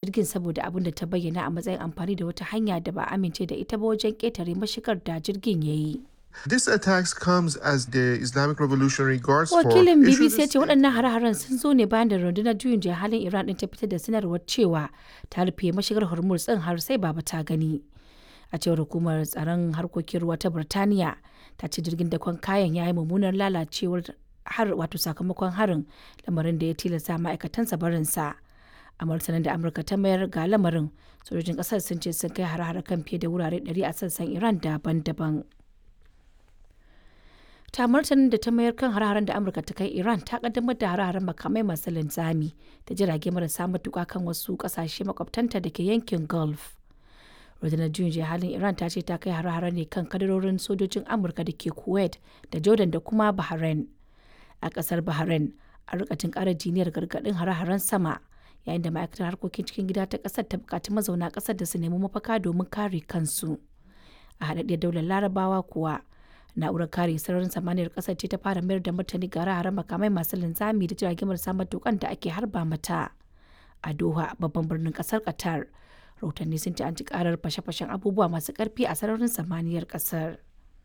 jirgin saboda abin da ta bayyana a matsayin amfani da wata hanya da ba amince da ita ba wajen ƙetare mashigar da jirgin ya yi. This attacks comes as the Islamic Revolutionary Guards Wakilin Force BBC ya ce waɗannan hare-haren sun zo ne bayan da rundunar juyin juya halin Iran ɗin ta fitar da sanarwar cewa ta rufe mashigar Hormuz ɗin har sai baba ta gani. A cewar hukumar tsaron harkokin ruwa ta Birtaniya ta ce jirgin dakon kayan ya yi mummunar lalacewar har wato sakamakon harin lamarin da ya tilasta ma'aikatansa barinsa. A martanin da Amurka ta mayar ga lamarin sojojin ƙasar sun ce sun kai hare-hare kan fiye da wurare 100 a sassan Iran daban-daban. ta martanin da ta mayar kan hare-haren da amurka ta kai iran ta kaddamar da hare-haren makamai masu linzami da jirage marasa matuka kan wasu kasashe makwabtanta da ke yankin gulf rundunar juyin halin iran ta ce ta kai hare-hare ne kan kadarorin sojojin amurka da ke kuwait da jordan da kuma bahrain a kasar bahrain a rikatin kara jiniyar gargadin hare-haren sama yayin da ma'aikatar harkokin cikin gida ta kasar ta bukaci mazauna kasar da su nemi mafaka domin kare kansu a haɗaɗɗiyar daular larabawa kuwa na'urar kare sararin samaniyar kasar ce ta fara mayar da martani ga hare makamai masu linzami da jiragen marasa matukan da ake harba mata a doha babban birnin kasar qatar rahotanni sun ci an ci karar fashe-fashen abubuwa masu karfi a sararin samaniyar kasar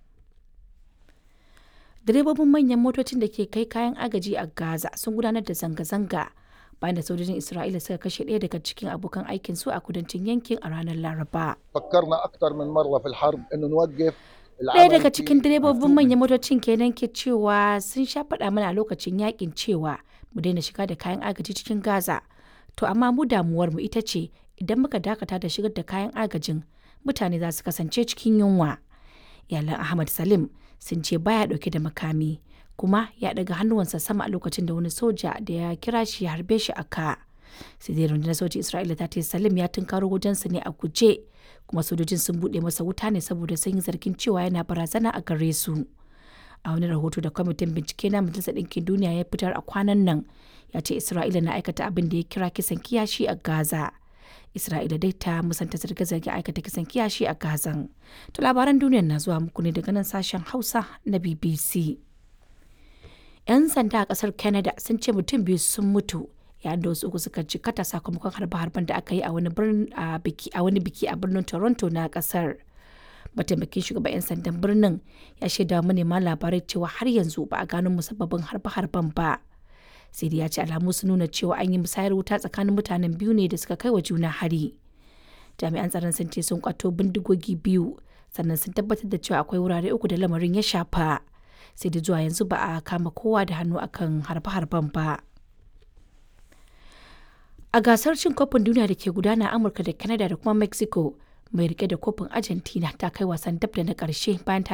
direbobin manyan motocin da ke kai kayan agaji a gaza sun gudanar da zanga-zanga bayan da sojojin isra'ila suka kashe ɗaya daga cikin abokan aikin su a kudancin yankin a ranar laraba فكرنا اكثر من مره في الحرب انه نوقف Ɗaya daga cikin direbobin manyan motocin kenan ke cewa sun sha faɗa mana a lokacin yakin cewa mu daina shiga da kayan agaji cikin Gaza. To amma mu damuwar mu ita ce idan muka dakata da shigar da kayan agajin mutane za su kasance cikin yunwa. Iyalan Ahmad Salim sun ce baya ɗauke da makami kuma ya ɗaga hannuwansa sama a lokacin da wani soja da ya kira shi ya harbe shi a ka. sai dai rundunar sojin Isra'ila ta ce Salim ya tunkaro wajensu ne a guje kuma sojojin sun buɗe masa wuta ne saboda sun yi zargin cewa yana barazana a gare su. A wani rahoto da kwamitin bincike na Majalisar Ɗinkin Duniya ya fitar a kwanan nan ya ce Isra'ila na aikata abin da ya kira kisan kiyashi a Gaza. Isra'ila dai ta musanta zarge-zarge aikata kisan kiyashi a Gazan. To labaran duniyar na zuwa muku ne daga nan sashen Hausa na BBC. 'Yan sanda a ƙasar Canada sun ce mutum biyu sun mutu yayin da wasu uku suka jikata sakamakon harbe-harben da aka yi a wani biki a birnin toronto na kasar mataimakin shugaban 'yan sandan birnin ya shaida manema labarai cewa har yanzu ba a gano musabbabin harbe-harben ba sai dai ya ce alamu sun nuna cewa an yi musayar wuta tsakanin mutanen biyu ne da suka kai wa juna hari jami'an tsaron sun ce sun kwato bindigogi biyu sannan sun tabbatar da cewa akwai wurare uku da lamarin ya shafa sai da zuwa yanzu ba a kama kowa da hannu akan harbe-harben ba. a gasar cin kofin duniya da ke gudana amurka da canada da kuma mexico mai rike da kofin argentina ta kai wasan dab da na karshe bayan ta